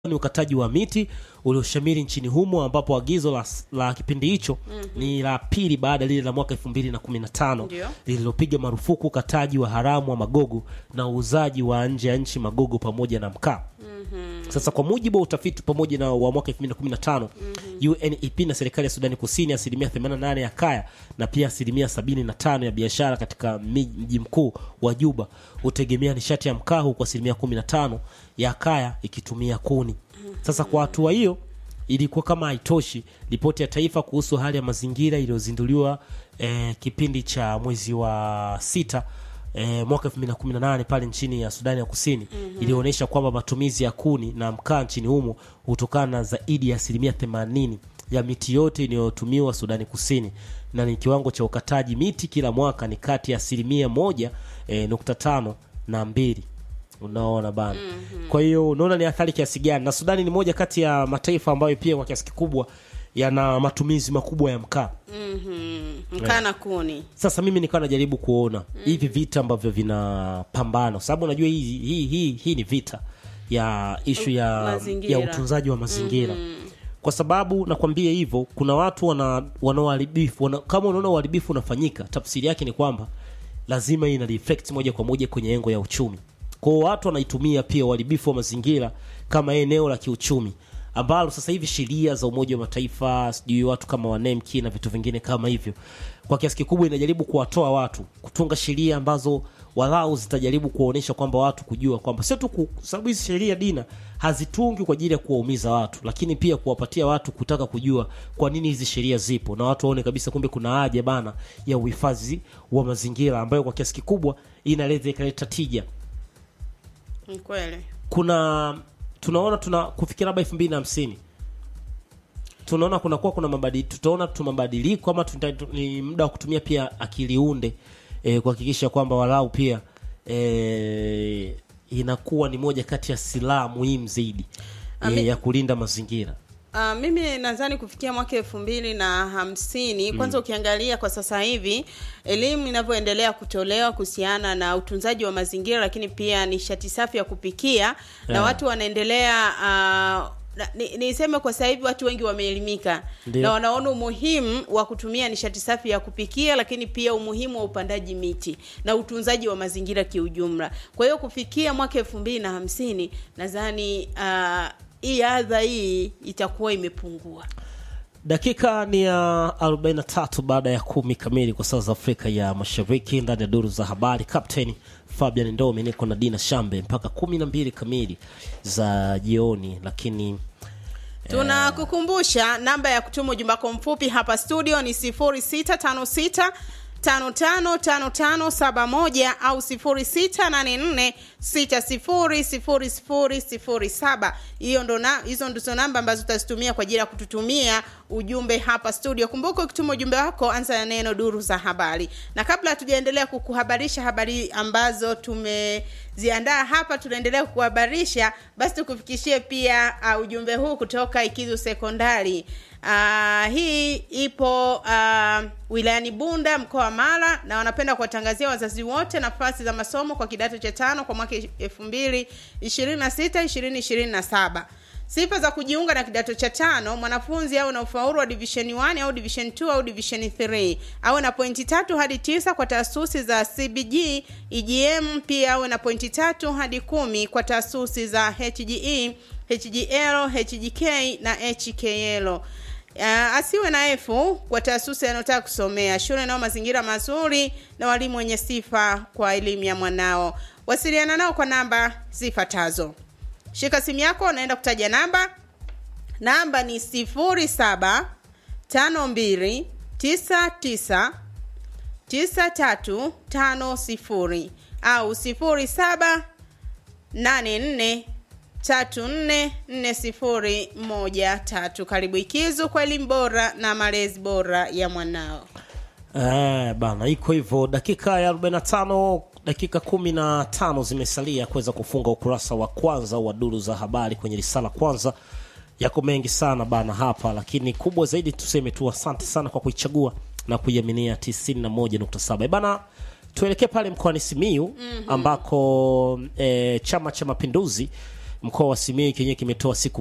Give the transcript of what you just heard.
ni ukataji wa miti ulioshamiri nchini humo ambapo agizo la, la kipindi hicho ni la pili baada ya lile la mwaka 2015 Ndio. lililopiga marufuku ukataji wa haramu wa magogo na uuzaji wa nje ya nchi magogo pamoja na mkaa. Sasa kwa mujibu wa utafiti pamoja na wa mwaka 2015 UNEP na serikali ya Sudani Kusini, asilimia 88 ya kaya na pia asilimia 75 ya biashara katika mji mkuu wa Juba hutegemea nishati ya mkaa, huku asilimia 15 ya kaya ikitumia kuni. Sasa kwa hatua hiyo ilikuwa kama haitoshi, ripoti ya taifa kuhusu hali ya mazingira iliyozinduliwa eh, kipindi cha mwezi wa sita eh, mwaka 2018 pale nchini ya Sudani ya Kusini ilionyesha kwamba matumizi ya kuni na mkaa nchini humo hutokana na zaidi ya asilimia 80 ya miti yote inayotumiwa Sudani Kusini, na ni kiwango cha ukataji miti kila mwaka ni kati ya asilimia moja eh, nukta tano na mbili. Unaona bana. Kwa hiyo unaona ni athari kiasi gani, na Sudani ni moja kati ya mataifa ambayo pia kwa kiasi kikubwa yana matumizi makubwa ya mkaa. Mhm. mkaa na kuni Sasa mimi nikawa najaribu kuona hivi vita ambavyo vinapambana, kwa sababu unajua hii, hii, hii, hii ni vita ya ishu ya, Mazingira. ya utunzaji wa mazingira kwa sababu nakwambia hivyo, kuna watu wana wanaoharibifu wana, kama unaona uharibifu unafanyika, tafsiri yake ni kwamba lazima ina reflect moja kwa moja kwenye engo ya uchumi. Kwa hiyo watu wanaitumia pia uharibifu wa mazingira kama eneo la kiuchumi ambalo sasa hivi sheria za Umoja wa Mataifa, sijui watu kama wanemki na vitu vingine kama hivyo, kwa kiasi kikubwa inajaribu kuwatoa watu kutunga sheria ambazo walau zitajaribu kuwaonyesha kwamba watu kujua kwamba sio tu ku- sababu hizi sheria dina hazitungi kwa ajili ya kuwaumiza watu, lakini pia kuwapatia watu kutaka kujua kwa nini hizi sheria zipo, na watu waone kabisa kumbe kuna haja bana ya uhifadhi wa mazingira ambayo kwa kiasi kikubwa inaweza ikaleta tija Ni kweli kuna tunaona tuna kufikia labda elfu mbili na hamsini tunaona kunakuwa kuna mabadi, tutaona tu mabadiliko ama tuta, tu- ni muda wa kutumia pia akili unde eh, kuhakikisha kwamba walau pia eh, inakuwa ni moja kati ya silaha muhimu zaidi Ami- eh, ya kulinda mazingira. Uh, mimi nadhani kufikia mwaka elfu mbili na hamsini kwanza ukiangalia kwa sasa hivi elimu inavyoendelea kutolewa kuhusiana na utunzaji wa mazingira lakini pia nishati safi ya kupikia na Yeah. watu wanaendelea uh, na- ni- niseme kwa sasa hivi watu wengi wameelimika Ndio. na wanaona umuhimu wa kutumia nishati safi ya kupikia lakini pia umuhimu wa upandaji miti na utunzaji wa mazingira kiujumla kwa hiyo kufikia mwaka elfu mbili na hamsini nadhani uh, hii adha hii itakuwa imepungua Dakika ni ya 43 baada ya kumi kamili kwa saa za Afrika ya Mashariki, ndani ya duru za habari. Captain Fabian Ndomi, niko na Dina Shambe mpaka kumi na mbili kamili za jioni, lakini tunakukumbusha namba ya kutuma ujumbe wako mfupi hapa studio ni 0656 555571 au 0684600007 hiyo ndo na hizo ndizo namba ambazo utazitumia kwa ajili ya kututumia ujumbe hapa studio kumbuka ukituma ujumbe wako anza na neno duru za habari na kabla hatujaendelea kukuhabarisha habari ambazo tumeziandaa hapa tunaendelea kukuhabarisha basi tukufikishie pia uh, ujumbe huu kutoka ikizu sekondari Uh, hii ipo uh, wilayani Bunda mkoa wa Mara na wanapenda kuwatangazia wazazi wote nafasi za masomo kwa kidato cha tano kwa mwaka elfu mbili ishirini na sita ishirini ishirini na saba. Sifa za kujiunga na kidato cha tano: mwanafunzi awe na ufaulu wa division 1 au division 2 au division 3, awe na pointi tatu hadi tisa kwa taasisi za CBG, EGM. Pia awe na pointi tatu hadi kumi kwa taasisi za HGE, HGL, HGK na HKL. Uh, asiwe na efu kwa taasisi anayotaka kusomea. Shule nao mazingira mazuri na walimu wenye sifa kwa elimu ya mwanao. Wasiliana nao kwa namba zifuatazo. Shika simu yako, unaenda kutaja namba. Namba ni sifuri saba tano mbili tisa tisa tisa tatu tano sifuri au sifuri saba nane nne tatu nne nne sifuri moja tatu. Karibu Ikizu kwa elimu bora na malezi bora ya mwanao. eh, bana iko hivyo. Dakika ya 45 dakika kumi na tano zimesalia kuweza kufunga ukurasa wa kwanza wa duru za habari kwenye risala kwanza. Yako mengi sana bana hapa, lakini kubwa zaidi tuseme tu asante sana kwa kuichagua na kuiaminia 91.7 bana. Tuelekee pale mkoani Simiyu ambako eh, Chama cha Mapinduzi mkoa wa Simiyu kenyewe kimetoa siku